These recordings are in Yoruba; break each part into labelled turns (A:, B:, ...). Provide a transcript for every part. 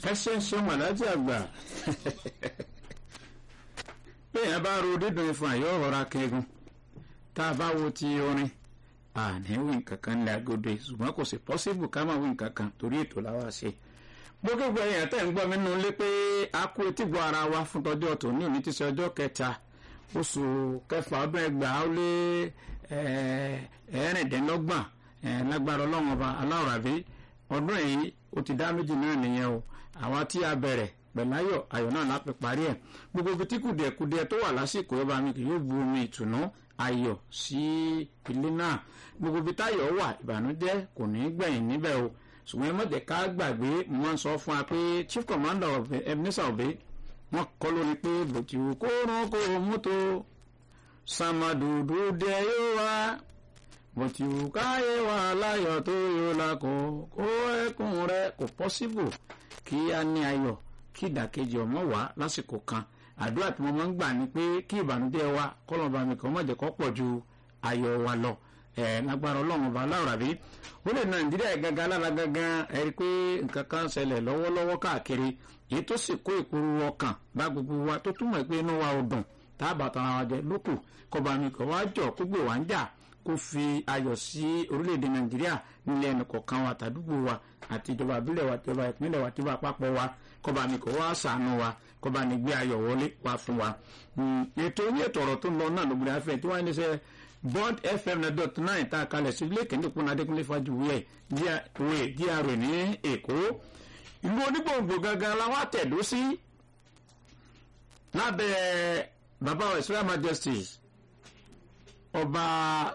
A: ẹ ṣe ń ṣe màlájà àgbà bẹ́ẹ̀ bá ro dídùn ìfún àyọ̀ ọ̀rọ̀ akẹ́gun tá a bá wo ti orin àní wí nǹkan kan ní agodo yìí ṣùgbọ́n kò sí pọ́síbù ká máa wí nǹkan kan torí ètò làwa ṣe gbogbo ẹ̀yàn tẹ̀ ń gbọ́ mi nínú ilé pé a kú etí gbọ́ ara wa fún tọjọ́ ọ̀tún ní òní ti ṣe ọjọ́ kẹta oṣù kẹfà ọdún ẹgbàá ó lé ẹ̀ẹ́rìndínlọ́gbọ̀n lágbára ọlọ́run ọba aláwòrábí ọdún yìí ó ti dá méjì náà nìyẹn o àwa tí a bẹ̀rẹ̀ pẹ̀lú ayọ̀ ayọ̀ náà láti parí ẹ̀ gbogbo ibi tí kùdìẹ̀kùdìẹ̀ tó wà lásìkò yọba mi kì yóò bu omi ìtùnú ayọ̀ sí ilé náà gbogbo ibi táyọ̀ wà ìbànújẹ́ kò ní gbẹ̀yìn níbẹ̀ o ṣùgbọ́n ẹ mọ̀jẹ̀ ká gbàgbé mo máa ń sọ fún wa pé chief commander of ebenezer obe wọ́n kọ́ lórí pé bòtí kó rán kó mọ́tò sàmàdùdù dẹ yóò wá bòtí káyé wà láyọ̀ tó yóò la kó kó ẹkùn rẹ kò pọ́síbù kí a ní ayọ̀ kí ìdàkejì ọmọ wá lásìkò kan àdúrà tí mo máa ń gbà ni pé kí ìbànújẹ́ wa kọ́lọ́ba mi kàn mọ̀jẹ̀ kọ́ pọ̀ ju ayọ̀ wa lọ ẹ lágbára ọlọ́run ọba aláwòrán bí ó lè nàìjíríà gangan alára gangan ẹ rí i pé nǹkan kan ṣẹlẹ̀ lọ́wọ́lọ́wọ́ káàkiri èyí tó sì kó ìpòrú ọkàn bá gbogbo wa tó túmọ̀ pé inú wa ò dùn tá a bàtà ara wa jẹ lókù kọba mi kò wá jọ kó gbé wá ń jà kó fi ayọ̀ sí orílẹ̀-èdè nàìjíríà nílẹ̀ ẹnu kọ̀ọ̀kan wa tàdúgbò wa àti ìjọba àbílẹ̀ wa ìjọba ìpínlẹ̀ wa ìjọba àpapọ̀ wa kọba mi kò wá ṣàánú wa kọba ní gbé ayọ̀ wọlé wá fún wa. ètò ní ètò ọ̀rọ̀ tó ń lọ náà lóbìnrin afẹ́ tí wọ́n ń ṣe bond fm na dot nine tá a kalẹ̀ sí ilé kẹ́ndé kún adékúnlé fàjùwẹ̀ gra ní èkó ìlú onígbòǹgbò gangan la wá tẹ̀dó sí lábẹ́ bàbá wa israel majesty ọba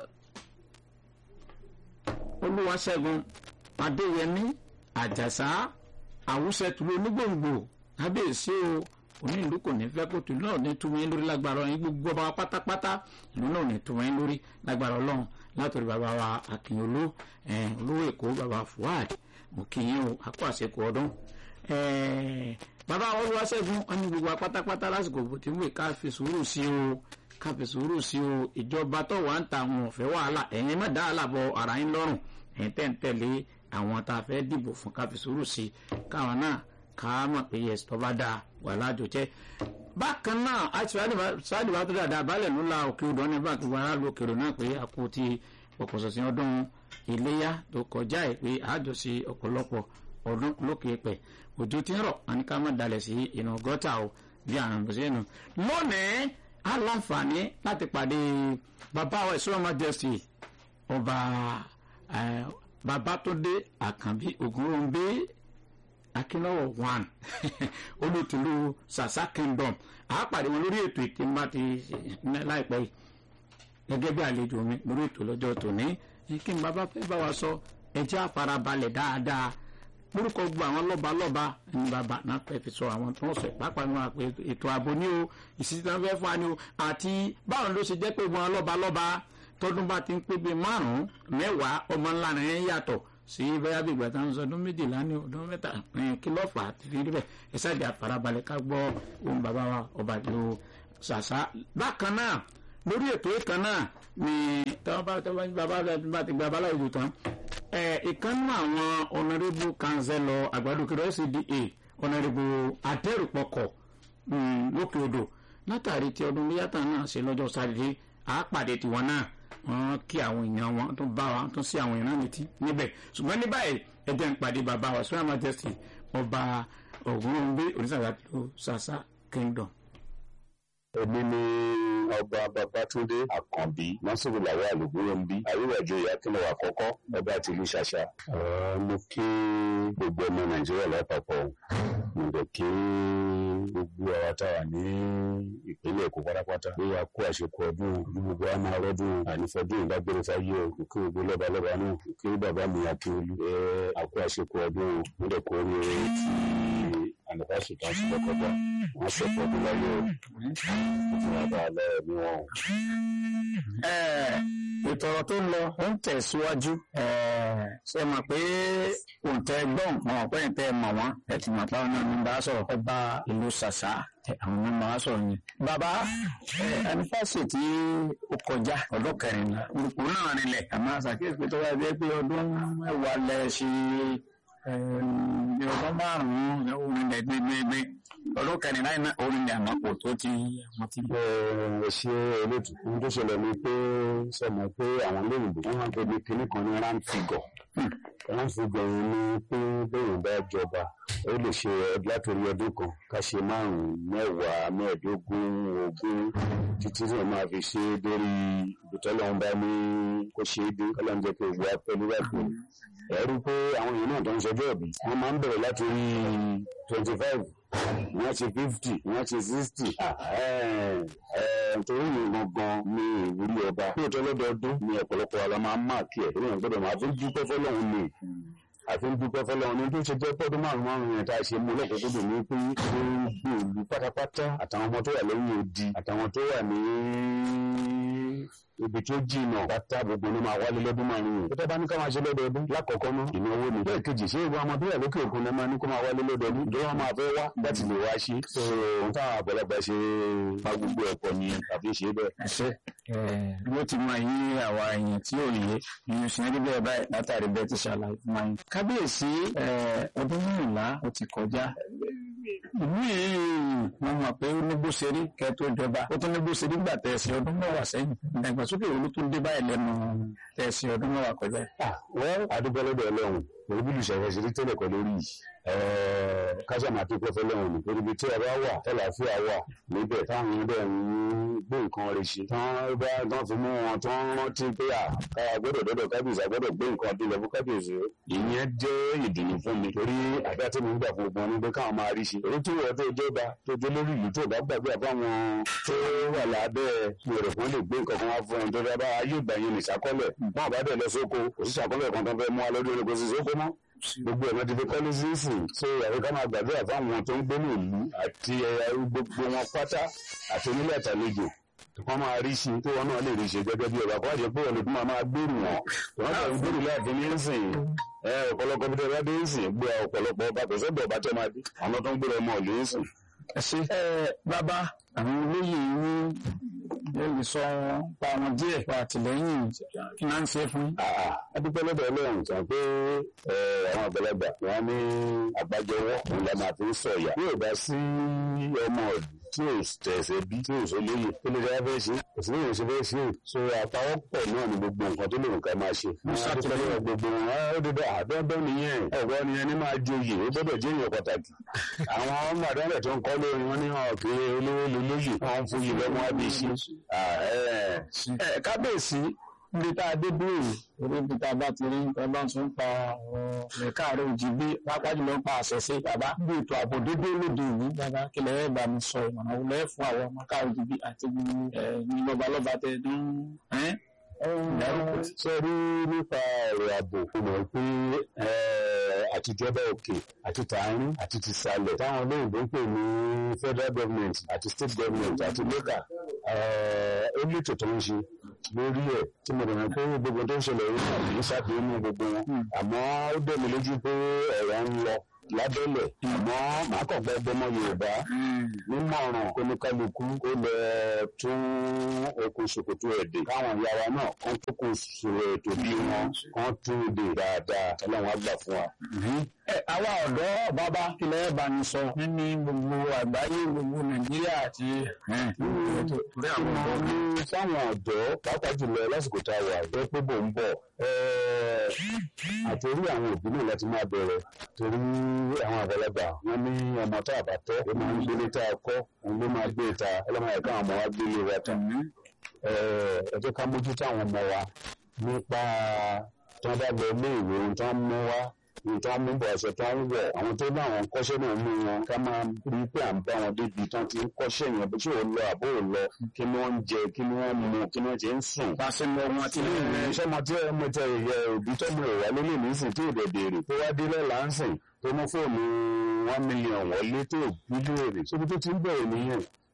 A: olúwaṣẹ́gun adéyẹmí àjàsá àwùsẹ̀tùlú onígbòǹgbò kábíyèsí o òní ìlú kò ní fẹ́ kó tìlú náà ní túmọ̀ yín lórí lágbára ọ̀hún gbogbo ọba pátápátá ìlú náà ní túmọ̀ yín lórí lágbára ọlọ́run látòrí bàbá wa akínyoló olówó èkó bàbá fuad mo kí yín o àkó àṣekù ọdún bàbá olúwaṣẹ́gun wọn ní gbogbo pátápátá lásìkò tí wọ́n ká fi sùúrù sí o ká fi sùúrù sí o ìjọba tó wà ń ta àwọn ọ̀fẹ́ wàhálà ẹ̀yin má dá àlàbọ̀ ara yín lọ́rùn ẹ̀yin tẹ̀ ń tẹ̀lé àwọn tá a fẹ́ dìbò fún ká fi sùúrù sí káwọn náà ká mọ̀ pé yẹs tó bá dáa wà lájò jẹ́. bákan náà aṣáájú bá tó dáadáa balẹ̀ ló la òkè odò ní báńkì wàrà lu òkèrò náà pé a kú ti ọ̀pọ̀sọ̀sìn ọdún iléyà tó kọjá ẹ̀ pé àjọṣe ọ̀pọ̀lọpọ̀ ọdún lókè pẹ̀ òjò tí ń rọ̀ wọn ni ká má dalẹ̀ sí inú gọ́tà o bí àwọn ọ̀bùn sínú. lónìí a láǹfààní láti pàdé bàbá wa ìṣúra majesty ọba babatunde àkànbí ògúnròǹbé akínlọ́wọ̀ one olùtìlú sasa kingdom àápàdé wọn lórí ètò ìtìmá ti láìpẹ́ yìí gẹ́gẹ́ bí àlejò mi lórí ètò lọ́jọ́ tòní kí n bàbá fẹ́ bá wa sọ ẹjẹ́ àfarabalẹ̀ dáadáa lórúkọ gbogbo àwọn lọ́ba lọ́ba ní bàbá náà fẹ́ fi sọ àwọn tó ń sọ pápá ní wọn pé ètò ààbò ní o ìsìtì náà fẹ́ fún wa ní o àti báwọn ló ṣe jẹ́ pé wọn lọ́ba lọ́ba tọdún bá ti ń pé bíi márùn-ún mẹ́wàá ọmọ ńlá rẹ̀ ń yàtọ̀ sí bẹ́yà bí ìgbà táwọn sọ ọdún méjìlá ní ọdún mẹ́ta kí ló fà á ti fi rí bẹ́ẹ̀ ẹ ṣáàjì àfarabalẹ̀ ká gbọ́ ohun bàbá wa ọba ìlú ṣàṣà. bákan náà lórí ètò ìkan náà ni táwọn bá táwọn bàbá bá ti gba abaláwo tán ìkànnì àwọn ọ̀nàrẹ́bù kanzẹ́lọ àgbàdùkúrẹ́ cda ọ̀nàrẹ́bù adẹ́rùpọ̀kọ̀ lókè odò látàrí tí ọdún léyàtà náà ṣe lọ́jọ́ sátidé àápàdé tiwọn náà wọn kí àwọn èèyàn wọn tó bá wa tó sí àwọn èèyàn létí níbẹ̀ ṣùgbọ́n ní báyìí ẹjẹ́ ń pàdé bàbá wa sọ́yà majesty ọba ògúnrúngbé onísàgbàdo sasa kingdom.
B: èmi ni ọba babatunde àkànbí nasiru lawal ògúnrúnbí àríwájú ìyàkínlẹ̀ àkọ́kọ́ ọba àti ìlú ṣàṣà. mo kí gbogbo ọmọ nàìjíríà lápapọ̀ mo dẹ̀ kí gbogbo àwa tá a ní ìpínlẹ̀ èkó pátápátá pé a kó àṣekọ ọdún ní gbogbo a máa rọ́dún ànífọ́dún ìdágbére fáyé o kí gbogbo lọ́ba lọ́ba náà kí bàbá mi akíolú ẹ a kó àṣekọ ọdún mo dẹ̀ kó orí rẹ ti ànífàṣì kan sí lọ́kọ̀ọ́gbà wọ́n ṣẹ̀pọ̀ ọdún láyé o fún bàbá alẹ́ mi wọn.
A: ètò ọ̀rọ̀ tó ń lọ ó ń tẹ̀síwájú ṣe mọ̀ pé òǹtẹ̀ gbọ́n wọn ọ̀pẹ́ ìtẹ́ mọ̀ wọ́n ẹ̀ ti mọ̀ pé àwọn náà ní bá sọ̀rọ̀ ọba ìlú ṣàṣà àwọn ọmọ wa sọ̀rọ̀ yẹn. bàbá ẹnifásitì tí ó kọjá ọdún kẹrìnlá olùkọ́ náà rinlẹ̀ àmọ́ àṣàkíyèsí pé tó wáyé pé ọdún mẹ́wàá lẹ ṣe ní ọba ọdún márùn-ún orin lẹ̀ gbẹgbẹgbẹ ọdún kẹrìnlá iná orin lẹ̀ àmọ́ kò tó ti àwọn ti.
B: ẹ ṣe elétò ohun tó ṣẹlẹ̀ ni pé sọmọ pé àwọn olóyìnbó wọn máa ń pè ní kinní kan ní round figure round figure yẹn ni pé bẹ́ẹ̀ bá jọba ó lè ṣe látòrí ọdún kan ká ṣe márùn-ún mẹ́wàá mẹ́ẹ̀ẹ́dógún ogún títí tí wọ́n máa fi ṣe é dórí ìbùtọ́lọ́hún bá ní kó ṣe é dé kọ́lọ́hún jẹ́ pé ìwé apẹ́ nígbàgbọ́ ẹ̀rú pé àwọn èèyàn náà tó ń ṣọjọ́ ìbí wọ́n máa ń bẹ̀rẹ̀ láti rí twenty five wọ́n ṣe fifty wọ́n ṣe sixty torí yìí gangan ní ìwúrí ọba lóòótọ́ lọ́dọọdún ní ọ̀pọ̀lọpọ̀ ara máa ń máàkì ẹ̀ lórí ọ̀gbọ́dọ̀ máa fi ń dúpẹ́ fọlọ́run ni àfi ń dúpẹ́ fọlọ́run ní tó ṣe jẹ́ pọ́dún márùn márùn yẹn tá a ṣe mú lọ́kọ̀ọ́kọ́dọ̀ ní pé gbogbo ìlú pátápátá àtàwọn ọmọ tó wà lẹ́yìn odi àtàwọn tó wà ní ibi tó jìnnà pátá gbogbo ló máa wálé lọ́dún márùn yẹn. pété bá ní ká máa ṣe lọ́dọọdún lákọ̀ọ́kọ́ ná ìnáwó ni. bẹ́ẹ̀ kejì ṣé ìwọ ọmọ tó wà lókè òkun ló máa ní kó máa wálé lọ́dọọdún ìjọba wọn máa fẹ́ wá láti lè wá ṣe. ohun táwọn àgbàlagbà ṣe máa gbogbo ẹ̀kọ́ ni àfi ṣe bẹ́ẹ̀.
A: ẹsẹ ló ti máa yí àwa èèyàn tí ò yé ìyẹn sì ń rí bẹ́ẹ̀ báyìí látàrí bẹ́ẹ̀ ti ṣàlàyé fún wa yín. kábíyèsí ọdún mẹ́rìnlá ó ti kọjá ìlú yìí mo mọ̀ pé ó ní bó ṣe rí kẹ́ tó jọba ó tún ní bó ṣe rí gbà tẹ̀sí ọdún mẹ́wàá sẹ́yìn ìdàgbàsókè wo ló tún dé báyìí lẹ́nu tẹ̀sí ọdún mẹ́wàá kọjá.
B: wọ́n adúgbò lọ́dọ̀ ọlọ́run pẹ̀lú bí olùṣàfẹ́ ṣe rí tẹ́lẹ̀ pẹ̀lú orí yìí kájà máa dúpẹ́ fọlọ́run ní torí ibi tí ẹ bá wà tẹ́láfíà wà níbẹ̀ táwọn yẹn bẹ̀ ń gbé nǹkan rẹ̀ ṣe tán bá tán fi mú wọn tán rántí pé à káwa gbọ́dọ̀ dọ́dọ̀ kábíyèsí àgbọ́dọ̀ gbé nǹkan bí lọ fún kábíyèsí ìyẹn jẹ́ ìdùnnú fún mi torí àdá tí mo ń gbà fún gbogbo wọn ni pé káwọn máa rí ṣe èyí tí wọ́n tó jọba tó jẹ́ lórí ìlú tó bá gbàgbé àbáwọn tó wà lábẹ́ ìrẹ̀ kan lè gbé nǹkan kan wá fún ẹni tó dábàá ayé ìgbà yẹn nìṣàkọ́lẹ̀ wọn bá dẹ̀ lọ sóko òṣìṣàkọ́lẹ̀ kan tó fẹ́ mú wa lọ́dún ẹni kò sì sóko mọ́ gbogbo ẹ̀rọ ti fi kọ́lé sínsìn so àti ká máa gbàdúrà fáwọn tó ń gbé ní ìlú àti gbogbo wọn pátá àti onílé àtàlejò wọ́n máa rí sí tó wọn náà lè rí ṣe gẹ́gẹ́ bí ọba kó àjẹ pé ọlọ́dún máa máa gbèrú wọn wọ́n náà ń gbèrú láàfin ní sìn ọ̀pọ̀lọpọ̀ bí wọ́n dé ń sìn gbé ọ̀pọ̀lọpọ̀ ọba kò sọ́dọ̀ ọba tó máa dé àwọn tó ń gbèrú ọmọ ìlú ń sìn.
A: ẹ ṣe bàbá àwọn olóyè ní lè sọ pa wọn díẹ̀ pa àtìlẹ́yìn kí náà ń ṣe fún yín.
B: adúpẹ́ lọ́dọ̀ ọlọ́run sàn pé àwọn àgbàlagbà wọn ní àgbájọwọ́ òun la máa fi ń sọ̀yà yóò bá sí ọmọ ọ̀dùn tí ò tẹ̀sẹ̀ bí tí ò sọ lóye tó lè dára fẹ́ ṣe kò sí lóye ṣe fẹ́ ṣe so àpawọ́pọ̀ náà ni gbogbo nǹkan tó lè nǹkan máa ṣe. ṣàtìlẹ́yìn gbogbo wọn ó dédé àdọ́dọ́ nìyẹn ọ̀gbọ́n nìyẹn ní máa joyè ó gbọ́dọ̀ jẹ́ èèyàn pàtàkì. àwọn ọmọ àdánlẹ̀ tó ń kọ́ lórí wọn ní hàn kí olówó lolóyè wọn ń fúyì lọ́mọ àbíṣe.
A: kábíyèsí níbi tá a dé dúró orí ibi tá a bá ti rí ọba tó ń pa ọ̀rọ̀ káàárọ̀ òjì bí pápá jùlọ ń pa àṣẹṣe bàbá bí ètò ààbò dédé lóde òní bàbá kílẹ̀ ẹ̀ bá mi sọ ìmọ̀ràn wo lẹ́ẹ̀ fún àwọn ọmọ káàárọ̀ òjì bí àti ní lọ́balọ́ba tẹ̀ dán
B: ṣe rí nípa ọ̀rọ̀ ààbò mo mọ̀ pé àtijọba òkè àti tààrin àti tìsàlẹ̀ táwọn olóyìnbó ń pè ní federal government àti state government àti local ó lètò tó ń ṣe lórí ẹ̀ tí mo dẹ̀ pé gbogbo tó ń ṣẹlẹ̀ yìí náà kì í ṣàdéhùn gbogbo wọn àmọ́ ó dẹ̀ mí lójú pé ẹ̀rọ ń lọ lábẹ́lẹ̀ àmọ́ màá kàn gbọ́ ọgbọ́n mọ́ yorùbá nímọ̀ràn oníkálukú ó lọ tún okùn ṣòkòtò ẹ̀dẹ̀ káwọn ìyá wa náà kán tó kùn sòrò ètò bí wọn kán tún dè dáadáa ọlọ́run á gbà fún wa.
A: àwa ọ̀dọ́ bàbá kílẹ̀ bá ní sọ nínú gbogbo àgbáyé gbogbo nàìjíríà àti
B: ìmọ̀ ní fáwọn ọ̀dọ́ pàápàá jùlọ lásìkò tá a wà jẹ́ pé bò ń bọ̀ àtòrí àwọn òbí náà láti máa bẹ̀rẹ̀ torí àwọn àgbàlagbà wọn ní ọmọ tá a bá tọ́ ó máa ń gbélé tá a kọ́ òun ló máa gbé ta ọlọ́mọ ẹ̀ka àwọn ọmọ wa gbélé wa tán ẹ jẹ́ ká mójútó àwọn ọmọ wa nípa tí wọ́n bá lọ ilé ìwé ohun tí wọ́n mú wá ohun tí wọ́n mú bọ̀ ọ̀sẹ̀ tí wọ́n ń wọ̀ àwọn tó ní àwọn kọ́ṣẹ́ náà mú wọn ká máa rí pé à ń bá wọn débi tí wọ́n ti ń kọ́ṣẹ́ yẹn bí tí ò lọ àbó ò lọ kí ni wọ́n ń jẹ kí ni wọ́n mu kí ni wọ́n ti ń sùn.
A: pàṣẹ mọ ọmọ àti ilé ìwé.
B: sọmọ tí ọmọ tẹ ìyẹ òbí tọmọ ìwà ló lè ní sìn tí ò dẹ̀ béèrè tó wá dé lọ́la ń sìn tó mú fóònù one million wọlé tó bí léèrè sóbi tó ti ń bẹ̀rẹ̀ nìyẹn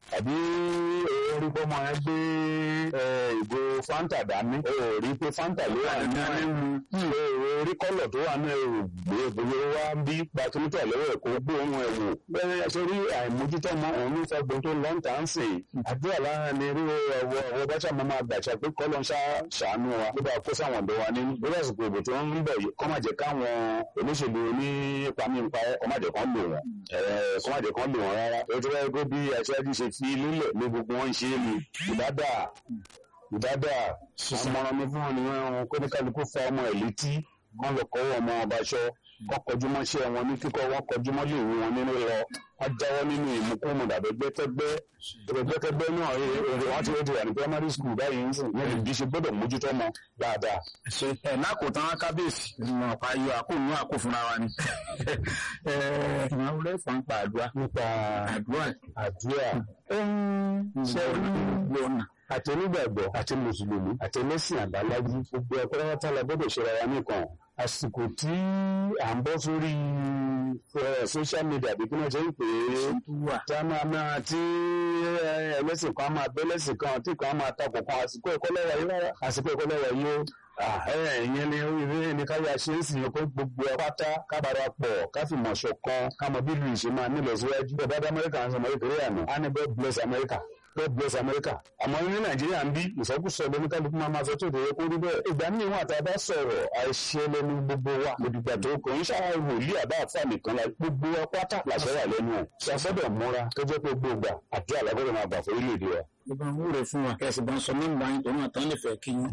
B: àbí orí pọ́mọ ẹ gbé ìgò fanta dání o rí pé fanta ló wà ní orí kọ́lọ̀ tó wà ní ẹrù gbé gbogbo wa ń bí gbatumítọ̀ lọ́wọ́ ẹ̀ kó gbóhùn ẹ̀ wò bẹ́ẹ̀ ṣe rí àìmójútó ọmọ òun ní fẹ́ gbọ́n tó lọ́n tà ń sè àdúrà lára ni rí ọwọ́ ọwọ́ bá ṣàmọ́ máa gbàṣà pé kọ́lọ́ ń ṣàánú wa ló bá kó sáwọn ọ̀dọ́ wa nínú lórí àsìkò ìbò tó ń bọ̀ yìí kọ́ má jẹ́ káwọn olóṣèlú ní ìpamípa kọ́ má jẹ́ kán lò wọ́n kọ́ má jẹ́ kán lò wọ́n rárá ó ti rẹ́ gbé bí aṣáájú ṣe fi lílẹ̀ ní gbogbo wọn ṣe é ni ìdádà ìdádà àmọ̀ràn mi fún wọn ni wọn kó ní kálukú fa ọmọ ẹ̀ létí kán lọ kọ́wọ́ ọmọ ọbaṣọ kọ́ kọjú mọ́ṣẹ́ wọn ní kíkọ́ wọn kọjú mọ́ lè wú wọn nínú lọ wọ́n jáwọ́ nínú ìmúkúmu dàbẹ́ gbẹ́tẹ́gbẹ́ gbẹ́tẹ́gbẹ́ náà èrè wọ́n ti wọ́n ti wà ní primary school báyìí ń sìn wọ́n lè bí ṣe gbọ́dọ̀ mójútó mọ́ dáadáa.
A: ṣe ẹ lákòótán kábíyèsí ìmọ̀ ọ̀pá ayọ̀ àkóònù àkó fúnra wa ni. ìmọ̀ ọ̀rẹ́ fún pa àdúrà.
B: nípa
A: àdúrà
B: àdúrà
A: ṣe olùgbò ọ̀nà
B: àti onígbàgbọ́ àti mùsùlùmí àti ẹlẹ́sìn àbáláyé gbogbo ẹ̀kọ́ pátá la gbọ́dọ̀ ṣe ra wa nìkan àsìkò tí à ń bọ́ sórí social media bí kí wọ́n ṣe ń pè é támámá tí ẹlẹ́sìn kan máa bẹ́ lẹ́sìn kan tí kan máa takò kan àsìkò ẹ̀kọ́ lẹ́wà yìí rárá àsìkò ẹ̀kọ́ lẹ́wà yìí ó ìyẹn ni ìrírí ni ká yà ṣe é sì yẹn kó gbogbo ẹ pátá ká bára pọ̀ ká fi mọ̀ ṣọ̀kan ká mọ bí ìlú ìṣe máa nílẹ̀ síwájú bẹ́ẹ̀ bá dá amẹ́ríkà ń sọ ọmọ kékeré àná á ní God bless America God bless America àmọ́ ní nàìjíríà ń bí ìsọkúsọ lẹnu kálukú máa máa sọ tó ìdòwò kó rí bẹ́ẹ̀ ìgbà míì wọn àtàbá sọ̀rọ̀ àìṣe lẹnu gbogbo wa òdìgbà tó kò ń ṣàwọn wòlíì àbá àfa nìkan la gbogbo wa pátá làṣẹ wà lẹ́nu ẹ̀ ṣàfẹ́dọ̀ múra tó jẹ́ pé gbogbo àdúrà làgbọ́dọ̀ máa bà fún orílẹ̀-èdè wa.
A: ìbá ń wúre fún wa kẹsì bá ń sọ nọ́mbà yín tòun àtàn lè fẹ́ kí yín.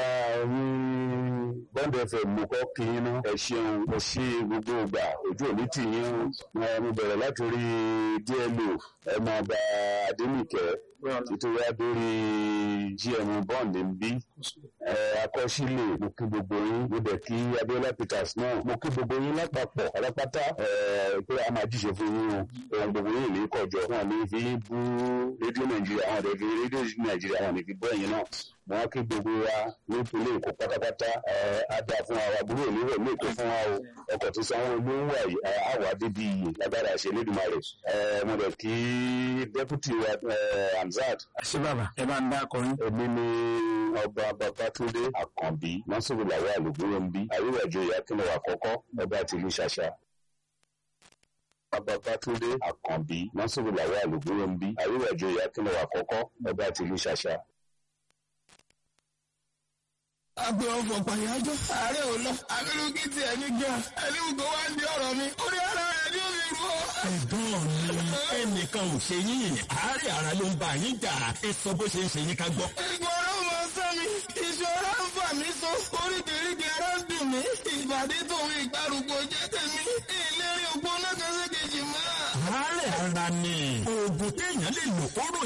B: bọ́ǹdì ẹ̀fẹ̀ mú kọ́ kí yín náà ẹ ṣeun ẹ ṣe gbogbo ìgbà ojú òní tì yín mo bẹ̀rẹ̀ látòrí DLO ẹ̀ máa bá Adénìkẹ́ títí wá dórí gm bond ń bí akọ́sílẹ̀ mo kí gbogbo yín mo dẹ̀ kí Abiola Peters náà mo kí gbogbo yín lápapọ̀ alápátá pé a máa jíṣe fún yín o ohun gbogbo yín ní kọjọ wọn ní fi bú rédíò Nàìjíríà àwọn ọ̀dẹ̀ fi rédíò Nàìjíríà àwọn ní fi bọ́ ẹ̀yìn náà mo wá kí gbogbo wa nípínlẹ̀ Èkó pátápátá á dáa fún wa àbúrò níwọ̀ ní Èkó fún wa o ọkọ̀ tí sanwó-olú ń wà yìí àwọ̀ adébí iyì lágbára ṣe lédùmarè mo dẹ̀ kí dẹ́pútì wa Hamzat.
A: ṣé bàbá ẹ bá ń dá akọrin.
B: èmi ni ọba Babátúndé Àkànbí Nasiru Lawal Ògúnròmbí àríwájú ìyákínlẹ̀ àkọ́kọ́ ọba tìlú Ṣàṣà. Babátúndé Àkànbí Nasiru Lawal Ògúnròmbí àríwájú ìyákínlẹ̀ àkọ́kọ́ ọba tìlú Ṣàṣà
C: agbe ọfọ pàyájọ ààrẹ ò lọ abirùkí tiẹ̀ ní gan ẹni gbogbo wa ń di ọ̀rọ̀ mi orí ara rẹ̀ ni ó fi rú ọ.
D: ẹ̀gbọ́n mi ẹnìkan ò ṣe yín àárẹ̀ ara ló ń bá yín jà ẹ sọ bó ṣe ń ṣe yín ká gbọ́.
C: ìgbọràn mọ sọ mi ìṣòro ń fà mí so oríkèéríkèé ara ń dùn mí ìbàdí tòun ìgbàrúgbó jẹ́ tèmi ìlérí ògbóná kan ṣe kejì mọ́.
D: àárẹ̀ ara ni oògùn téèyàn lè lò kóró